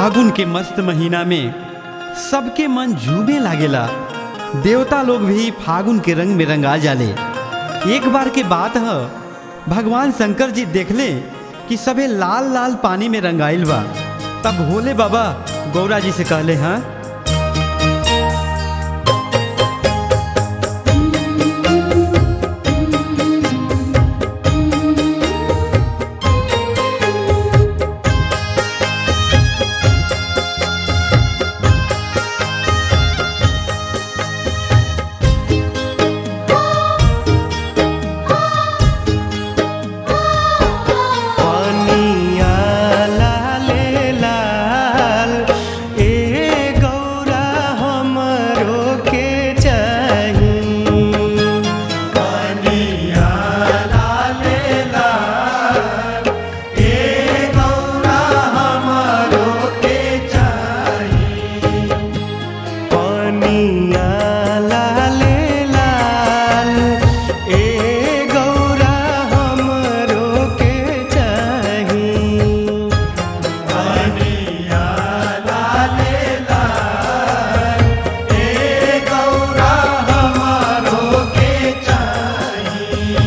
फागुन के मस्त महीना में सबके मन झूमे लागेला देवता लोग भी फागुन के रंग में रंगा जाले एक बार के बात है भगवान शंकर जी देखले कि सबे लाल लाल पानी में रंगाइल बा तब भोले बाबा गौरा जी से कहले हाँ पनिया लाले लाल ए गौरा हमरो के चाही पनिया लाले लाल ए गौरा हमरो के चाही पनिया लाले लाल ए गौरा हमरो के चाही पनिया लाले लाल ए गौरा हमरो के चाही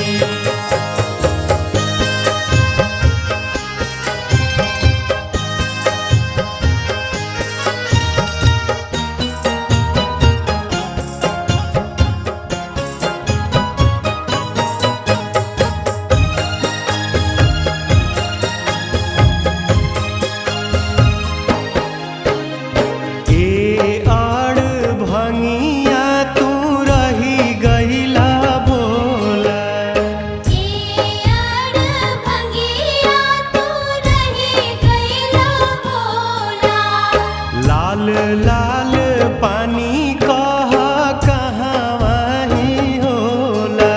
ए आड़ भंगिया तू रही गईला बोला लाल लाल पानी कह कहवा ही होला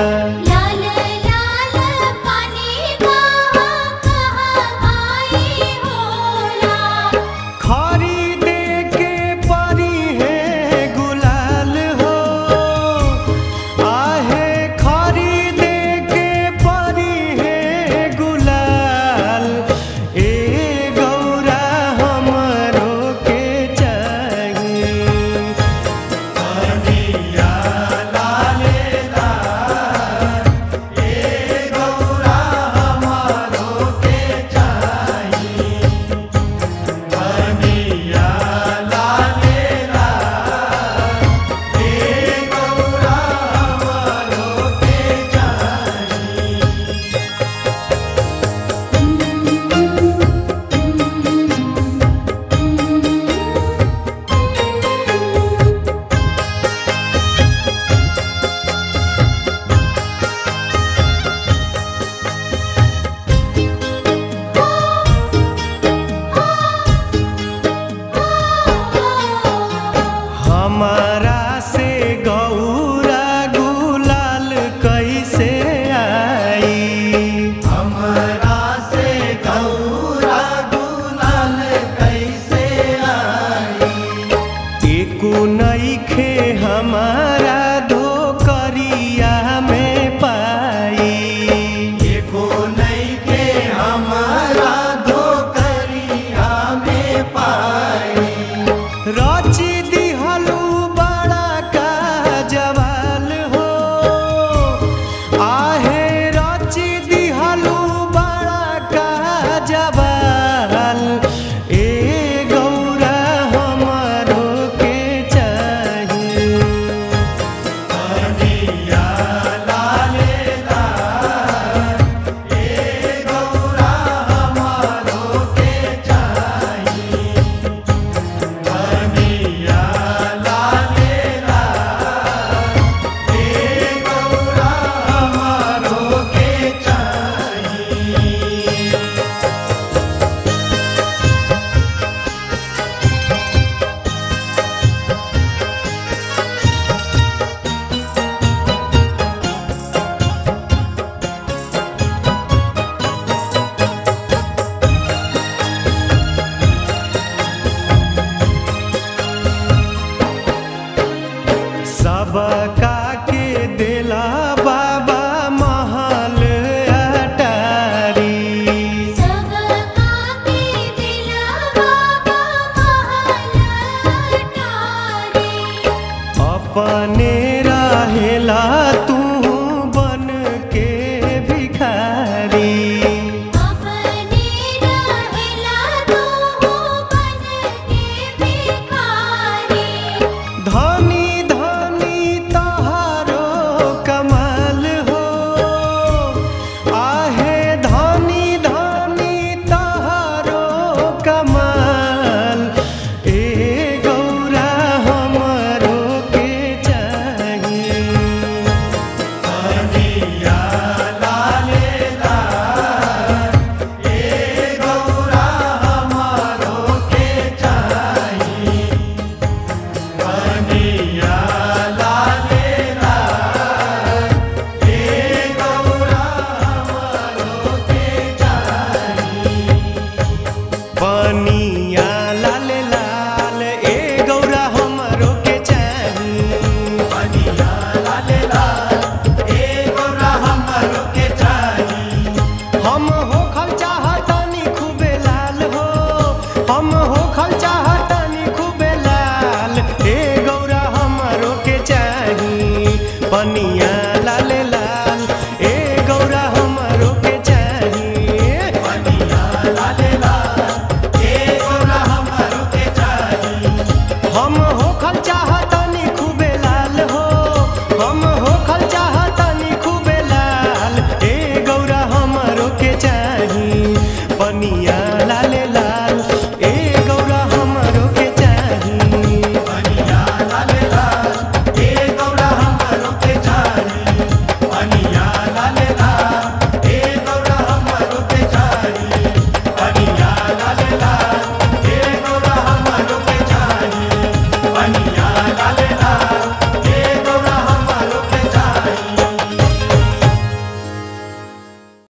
खरीदे के परी है गुलाल हो आहे खरीदे के परी है गुलाल ए गौरा हमरो के चाही कमाल ए गौरा हमरो के चाहिए पानी